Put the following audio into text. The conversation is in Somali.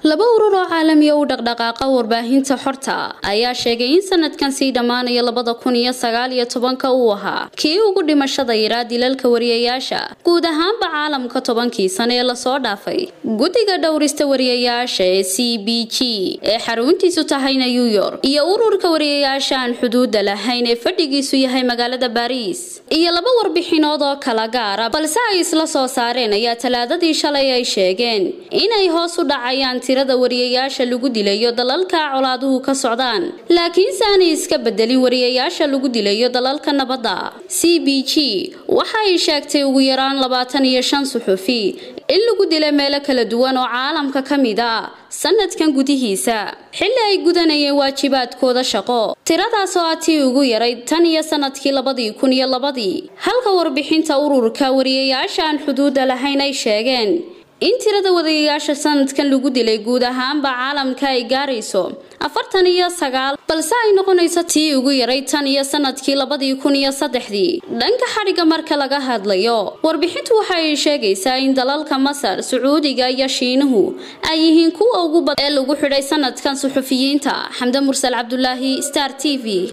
laba urur oo caalamiya u dhaqdhaqaaqa warbaahinta xorta ayaa sheegay in sanadkan sii dhammaanaya labada kun iyo sagaal iyo tobanka uu ahaa kii ugu dhimashada yaraa dilalka wariyayaasha guud ahaanba caalamka tobankii sane ee lasoo dhaafay guddiga dhowrista wariyayaasha ee c b g ee xaruntiisu tahay new york iyo ururka wariyayaasha aan xuduuda lahayn ee fadhigiisu yahay magaalada baariis iyo laba warbixinood oo kala gaara balse ay isla soo saareen ayaa talaadadii shalay ay sheegeen inay hoos u dhacayaan tirada wariyayaasha lagu dilayo dalalka colaaduhu ka socdaan laakiinse aanay iska bedelin wariyayaasha lagu dilayo dalalka nabadda c b g waxa ay sheegtay ugu yaraan labaatan iyo shan suxufi in lagu dilay meelo kala duwan oo caalamka ka mid a sanadkan gudihiisa xilli ay gudanayeen waajibaadkooda shaqo tiradaas oo ah tii ugu yaray tan iyo sanadkii labadii kun iyo labadii halka warbixinta ururka wariyayaasha aan xuduuda lahayn ay sheegeen in tirada wadayayaasha sanadkan lagu dilay guud ahaanba caalamka ay gaarayso afartan iyo sagaal balse ay noqonayso tii ugu yaray tan iyo sanadkii labadii kun iyo saddexdii dhanka xadhigga marka laga hadlayo warbixintu waxa ay sheegaysaa in dalalka masar sacuudiga iyo shiinuhu ay yihiin kuwa ugu bad ee lagu xidhay sanadkan suxufiyiinta xamde mursal cabdulaahi star t v